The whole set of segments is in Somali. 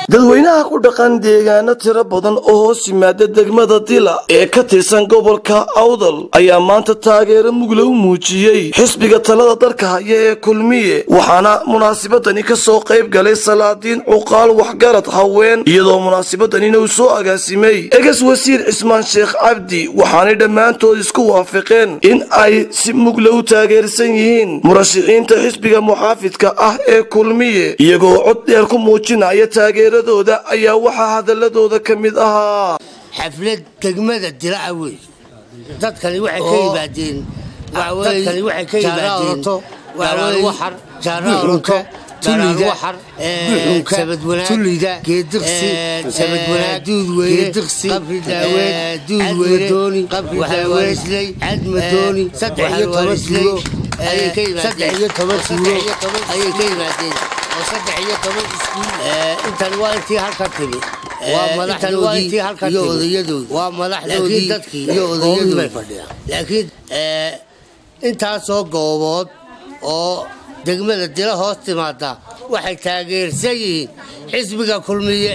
dadweynaha ku dhaqan deegaano tiro badan oo hoos yimaada degmada dila ee ka tirsan gobolka awdal ayaa maanta taageero mugla u muujiyey xisbiga talada dalka haya ee kulmiye waxaana munaasabadani ka soo qayb galay salaadiin cuqaal waxgarad haween iyadoo munaasabadanina uu soo agaasimay egas wasiir cismaan sheekh cabdi waxaanay dhammaantood isku waafaqeen in ay si mugla u taageersan yihiin murashaxiinta xisbiga muxaafidka ah ee kulmiye iyagoo cod dheer ku muujinaya taageeradooda ayaa waxaa hadaladooda ka mid ahaa xaflad degmada dilaa wey dadkani waxay ka yimaadeen dadkani waxay ka yimaadeen waxar jaaraalka tulida sabadwanaag geediqsi sabadwanaag duudweyne qabri daaweed duudweyne qabri daaweesley cadmadooni saddex iyo toban tuuro ayay ka yimaadeen iyo toban tuuro ayay ka yimaadeen oo saddex iyo toban iskuul intan waa intii halka timi waa madaxdoodii iyo odayadoodii waa madaxdoodii dadkii iyo odayadoodii bay fadhiyaan laakiin intaasoo goobood oo degmada dila hoos timaada waxay taageersan yihiin xisbiga kulmiye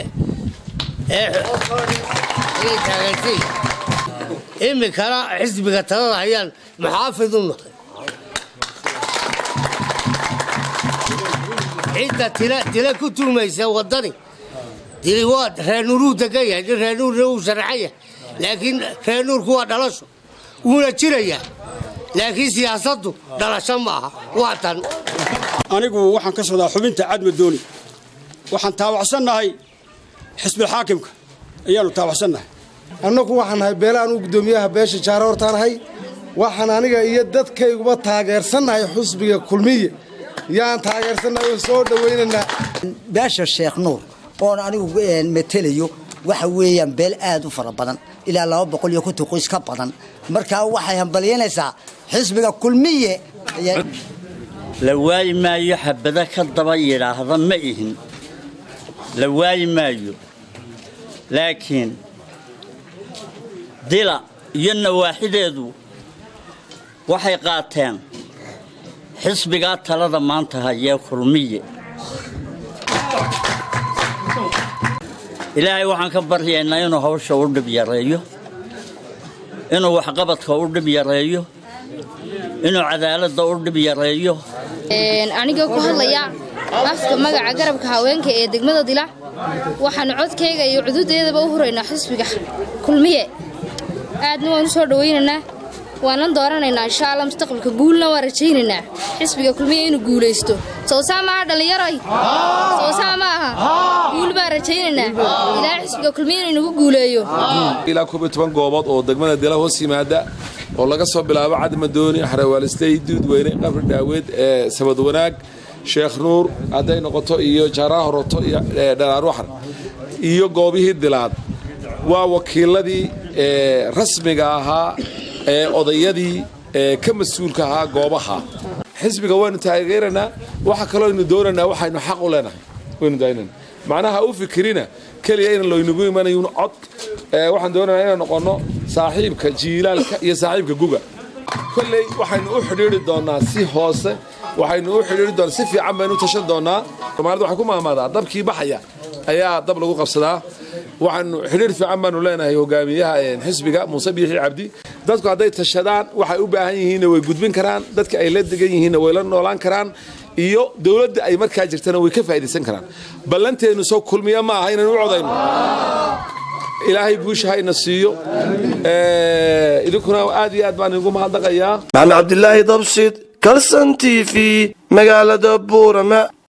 ayay taageersan yihiin iminkana xisbiga talada hayaan muxaafid u nahay cidda tila tila ku tuumaysa wadani dili waa reenuuruu degan yahay nin reenuurna uu sharaxan yahay laakiin reenuurku waa dhalasho wuuna jirayaa laakiin siyaasaddu dhalasho ma aha waa tan anigu waxaan ka socdaa xubinta cadmadooni waxaan taawacsannahay xisbilxaakimka ayaanu taawacsannahay annagu waxaan nahay beelahaan u guddoomiyaha beesha jaare hortaanahay waxaan aniga iyo dadkayguba taageersannahay xusbiga kulmiye yaan taageersannahay oo soo dhowaynaynaa beesha sheekh nuur oon anigu matelayo waxa weeyaan beel aad u fara badan ilaa laba boqol iyo konton qoys ka badan markaa waxay hambalyanaysaa xisbiga kulmiye la waayi maayo xabado ka daba yidhaahda ma ihin la waayi maayo laakiin dila iyo nawaaxideedu waxay qaateen xisbigaa talada maanta hayee kulmiye ilaahay waxaan ka baryaynaa inuu hawsha u dhib yareeyo inuu waxqabadka u dhib yareeyo inuu cadaaladda u dhib yareeyo anigoo ku hadlaya afka magaca garabka haweenka ee degmada dila waxaanu codkayga iyo cududeedaba u huraynaa xisbiga kulmiye aadna waan u soo dhowaynaynaa waanan dooranaynaa insha alla mustaqbalka guulna waan rajaynaynaa xisbiga kulmiye inuu guulaysto sowsaa maaha dhallinyaroy sowsaa ma aha guul baan rajaynaynaa ilaa xisbiga kulmiye inuu nagu guuleeyo ilaa koob iyo toban goobood oo degmada dila hoos yimaada oo laga soo bilaabo cadmadooni xarawaalistay duudweyne qabri dhaaweed ee sabad wanaag sheekh nuur hadday noqoto iyo jaaraha horoto iyo dhalaar waxar iyo goobihii dilaad waa wakiiladii rasmiga ahaa ee odayadii ka mas-uulka ahaa goobaha xisbiga waynu taageeranaa waxa kaloo aynu doonaynaa waxaynu xaq u leenahay waynu daynana macnaha u fikirina keliya in laynagu imanayun cod waxaan doonaynaa inaan noqonno saaxiibka jiilaalka iyo saaxiibka guga kolley waxaynu u xidhiiri doonnaa si hoose waxaynu u xidhiiri doonaa si fiican baynu u tashan doonnaa soomaalida waxay ku maamaadaa dabkii baxaya ayaa dab lagu qabsadaa waxaanu xidhiir fiican baanu leenahay hogaamiyaha xisbiga muuse biixi cabdi dadku hadday tashadaan waxay u baahan yihiinna way gudbin karaan dadka ay la degan yihiinna way la noolaan karaan iyo dowladda ay markaa jirtana way ka faa'idaysan karaan ballanteennu soo kulmiya ma aha inaynu u codayno ilaahay guusha hayna siiyo idinkuna aad iyo aad baan idigu mahadnaqayaa maxamed cabdilaahi dabsid kalson t v magaalada buurama